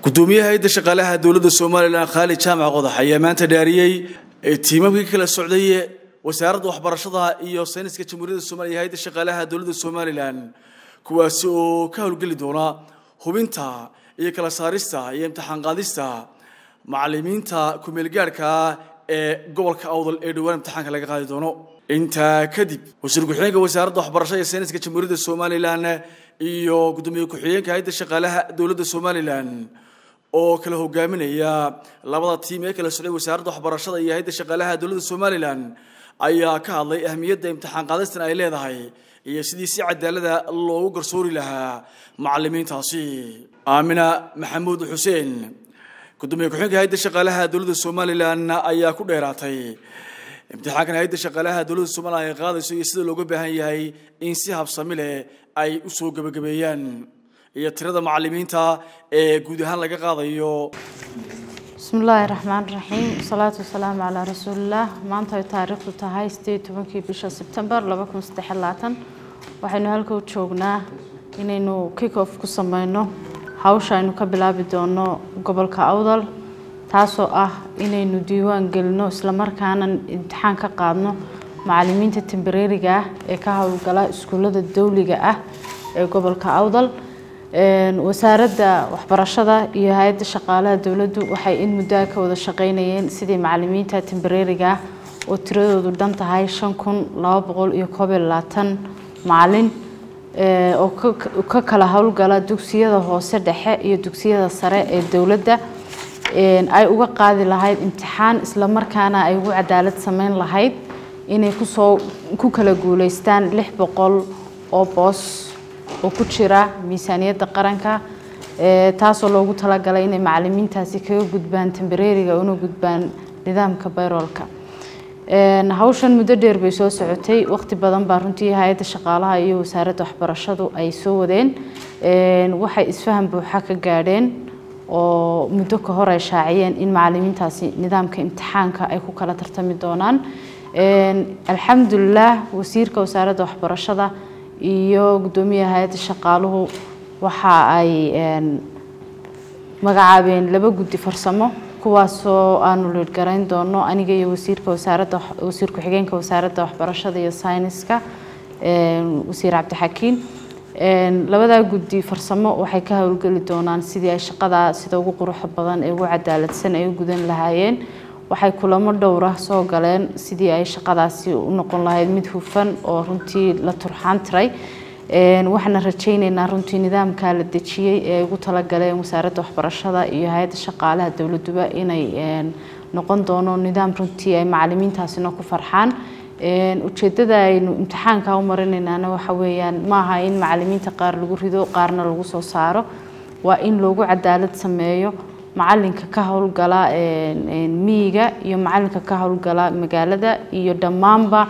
gudoomiyaha hayadda shaqaalaha dowladda somalilan khaalid jaamac qodax ayaa maanta dhaariyey tiimamkii kala socday wasaaradda waxbarashada iyo sayniska jamhuuriyadda somaliya hayadda shaqaalaha dowladda somalilan kuwaasi oo ka howlgeli doona hubinta iyo kala saarista iyo imtixaan qaadista macalimiinta kumeelgaadhka ee gobolka awdal ee dhowaan imtixaanka laga qaadi doono intaa kadib wasiir ku-xigeenka wasaaradda waxbarashada iyo sayniska jamhuuriyadda somalilan iyo gudoomiye ku-xigeenka hayadda shaqaalaha dowladda somalilan oo kala hogaaminaya labada tiim ee kala socday wasaaradda waxbarashada iyo hayadda shaqaalaha dowladda somalilan ayaa ka hadlay ahmiyadda imtixaan qaadistan ay leedahay iyo sidii si cadaalada loogu garsoori lahaa macalimiintaasi aamina maxamuud xuseen gudoomiye ku-xigeenka hayadda shaqaalaha dowladda somalilan ayaa ku dheeraatay imtixaankan hayadda shaqaalaha dowladda somalilan ay qaadayso iyo sida looga baahan yahay in si habsami leh ay u soo gebagabeeyaan iyo tirada macalimiinta ee guud ahaan laga qaadayo bismi illaahi raxmaan raxiim wasalaatu wasalaamu calaa rasuulillaah maanta ay taariikhdu tahay sideed tobankii bisha sebtembar laba kun saddex labaatan waxaynu halka u joognaa inaynu kick off ku sameyno hawsha aynu ka bilaabi doono gobolka awdal taasoo ah inaynu diiwaan gelino islamarkaana imtixaan ka qaadno macalimiinta tembareeriga ah ee ka howlgala iskuullada dowliga ah ee gobolka awdal wasaaradda waxbarashada iyo hay-adda shaqaalaha dowladdu waxay in muddoa ka wada shaqeynayeen sidii macalimiinta tembareeriga ah oo tiradoodu dhan tahay shan kun laba boqol iyo koob iyo labaatan macalin oo ka kala howlgala dugsiyada hoose dhexe iyo dugsiyada sare ee dowladda ay uga qaadi lahayd imtixaan islamarkaana ay ugu cadaalad sameyn lahayd inay kusoo ku kala guuleystaan lix boqol oo boos oo ku jira miisaaniyadda qaranka taasoo loogu talagalay inay macalimiintaasi kaga gudbaan tembareeriga una gudbaan nidaamka bayroolka hawshan muddo dheer bay soo socotay waqti badan baa runtii hay-adda shaqaalaha iyo wasaaradda waxbarashadu ay soo wadeen waxay isfaham buuxa ka gaadheen oo muddo ka hor ay shaaciyeen in macalimiintaasi nidaamka imtixaanka ay ku kala tartami doonaan alxamdulilah wasiirka wasaaradda waxbarashada iyo guddoomiyaha hay-adda shaqaaluhu waxa ay magacaabeen laba guddi farsamo kuwaasoo aanu liidhgarayn doono aniga iyo wasiirka wasaaradda wasiir ku-xigeenka wasaaradda waxbarashada iyo sayniska wasiir cabdixakiin labadaa guddi farsamo waxay ka howlgeli doonaan sidii ay shaqada sida ugu quruxda badan ee ugu cadaaladsan ay u gudan lahaayeen waxay kulamo dhowra soo galeen sidii ay shaqadaasi u noqon lahayd mid hufan oo runtii la turxaan tiray waxaana rajayneynaa runtii nidaamka la dejiyey ee ay ugu talagaleen wasaaradda waxbarashada iyo hay-adda shaqaalaha dowladuba inay noqon doono nidaam runtii ay macalimiintaasina ku farxaan ujeedada aynu imtixaanka u marinaynaana waxa weeyaan maaha in macalimiinta qaar lagu rido qaarna lagu soo saaro waa in loogu cadaalad sameeyo macalinka ka howlgala miyiga iyo macalinka ka howlgala magaalada iyo dhammaanba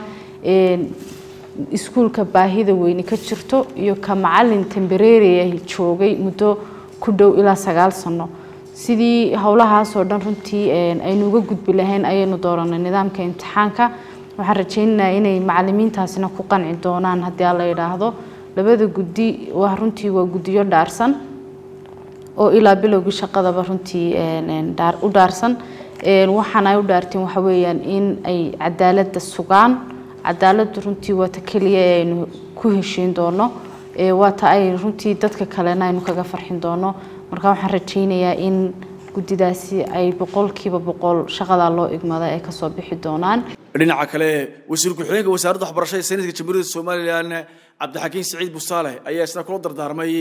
iskuulka baahida weyne ka jirto iyo ka macalin tembareeriah joogay muddo ku dhow ilaa sagaal sano sidii howlahaasoo dhan runtii aynu uga gudbi lahayn ayaynu dooranay nidaamka imtixaanka waxaan rajaynaynaa inay macalimiintaasina ku qanci doonaan haddii aan la yidhaahdo labada guddi waa runtii waa guddiyo dhaarsan oo ilaa bilowgii shaqadaba runtii u dhaarsan waxaan ay u dhaarteen waxa weeyaan in ay cadaaladda sugaan cadaaladdu runtii waa ta keliya ee aynu ku heshiin doono waa ta ay runtii dadka kalena aynu kaga farxin doono marka waxaan rajaynayaa in guddidaasi ay boqolkiiba boqol shaqadaa loo igmada ay kasoo bixi doonaan dhinaca kale wasiir ku-xigeenka wasaaradda waxbarashada sayniska jamhuuriyadda somalilan cabdixakiin siciid busaale ayaa isna kula dardaarmay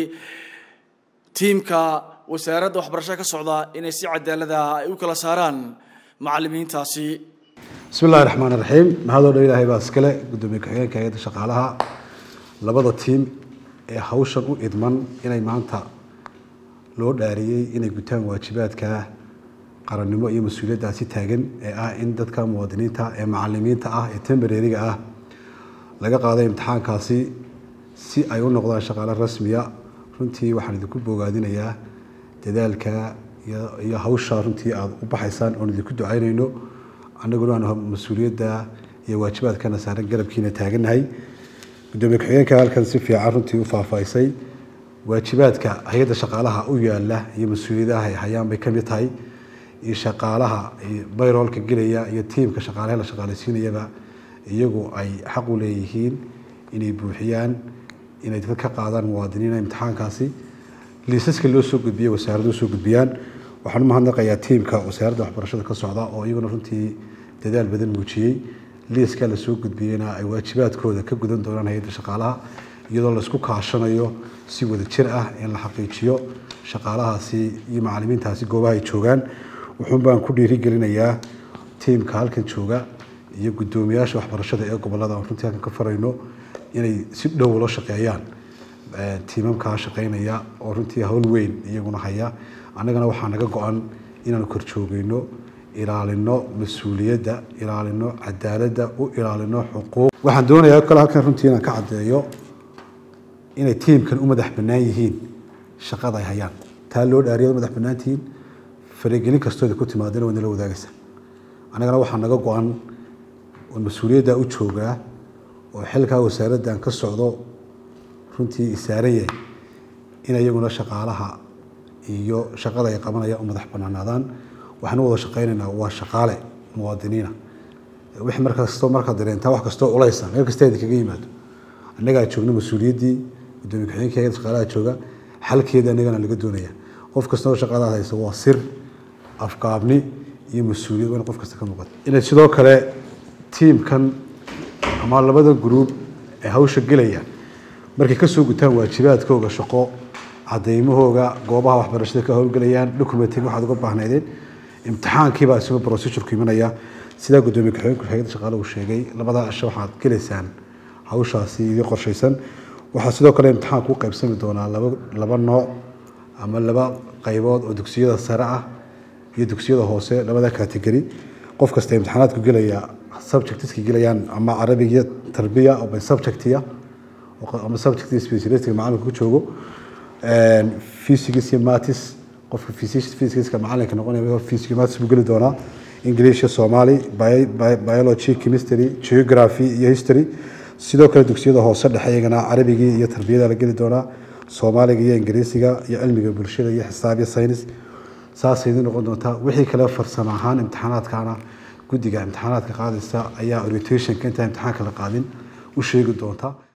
tiimka wasaaradda waxbarashada ka socda inay si cadaalada ay u kala saaraan macalimiintaasi bismi illahi raxmaan raxiim mahadoo dhan ilaahay baa iskale guddoomiye ku-xigeenka hay-adda shaqaalaha labada tiim ee hawshan u idman inay maanta loo dhaariyey inay gutaan waajibaadka qarannimo iyo mas-uuliyaddaasi taagan ee ah in dadka muwaadiniinta ee macalimiinta ah ee tembareeriga ah laga qaaday imtixaankaasi si ay u noqdaan shaqaale rasmiya runtii waxaan idinku boogaadinayaa dadaalka iyo hawsha runtii aada u baxaysaan oon idinku ducaynayno annaguna aan mas-uuliyadda iyo waajibaadkana saaran garabkiina taagannahay gudoomiye ku-xigeenka halkan si fiican runtii u faahfaahisay waajibaadka hay-adda shaqaalaha u yaala iyo mas-uuliyadaha ay hayaan bay ka mid tahay iyo shaqaalaha bayroolka gelaya iyo tiimka shaqaalaha la shaqaalaysiinayaba iyagu ay xaq u leeyihiin inay buuxiyaan inay dadka ka qaadaan muwaadiniina imtixaankaasi liisaska loo soo gudbiyey wasaaraddu soo gudbiyaan waxaan u mahadnaqayaa tiimka wasaaradda waxbarashada ka socda oo iyaguna runtii dadaal badan muujiyey liiska la soo gudbiyeyna ay waajibaadkooda ka gudan doonaan hay-adda shaqaalaha iyadoo laisku kaashanayo si wada jir ah in la xaqiijiyo shaqaalahaasi iyo macalimiintaasi goobaha ay joogaan wuxuun baan ku dhiirigelinayaa tiimka halkan jooga iyo guddoomiyaasha waxbarashada ee gobolada aan runtii halkan ka farayno inay si dhow ula shaqeeyaan tiimamkaa shaqeynaya oo runtii hawl weyn iyaguna haya annagana waxaa naga go-an inaanu korjoogeyno ilaalino mas-uuliyadda ilaalino cadaaladda u ilaalino xuquuq waxaan doonayaa kale halkan runtii inaan ka caddeeyo inay tiimkan u madax bannaan yihiin shaqada ay hayaan taa loo dhaariyad u madax bannaan tihiin faragelin kastooda ku timaadana waa nala wadaagaysa annagana waxaa naga go-an oo mas-uuliyadda u joogaa oo xilkaa wasaaraddan ka socdo runtii isaaran yahay in iyaguna shaqaalaha iyo shaqada ay qabanayaan u madax bannaanaadaan waxaan u wada shaqaynaynaa waa shaqaale muwaadiniina wixii markastoo markaad dareentaa wax kastoo culaysa meel kasta idinkaga yimaado annagaa joogna mas-uuliyaddii gudoomiye ku-xigeenka hayadda shaqaalaha jooga xalkeeda annagana laga doonaya qof kastoo shaqadaad haysa waa sir afgaabni iyo mas-uuliyad waa in qof kasta ka muuqata inay sidoo kale tiimkan ama labada gruub ee hawsha gelaya markay kasoo gutaan waajibaadkooga shaqo cadeymahooga goobaha waxbarashada ka howlgelayaan documentiga waxaad uga baahnaydeen imtixaankiibaa isagoo procedurku imanaya sidaa gudoomiye ku-xigeenku hayadda shaqaale uu sheegay labadaa cisho waxaad gelaysaan hawshaasi idii qorshaysan waxaa sidoo kale imtixaanku u qaybsami doonaa laba laba nooc ama laba qaybood oo dugsiyada sare ah iyo dugsiyada hoose labada category qof kasta imtixaanaadku gelaya subjectiska gelayaan ama carabiga tarbiya oo by subjectiya ama subject specialistka macalinka ku joogo physics iyo maths qofka physicska macalinka noqonaya physics maths buu geli doonaa english somali biology chemistry geography iyo history sidoo kale dugsiyada hoose dhexe iyagana carabigii iyo tarbiyada la geli doonaa soomaaliga iyo ingiriisiga iyo cilmiga bulshada iyo xisaab iyo saynis saasay idin noqon doontaa wixii kale farsamo ahaan imtixaanaadkana guddiga imtixaanaadka qaadaysa ayaa orientationka intaa imtixaanka la qaadin u sheegi doonta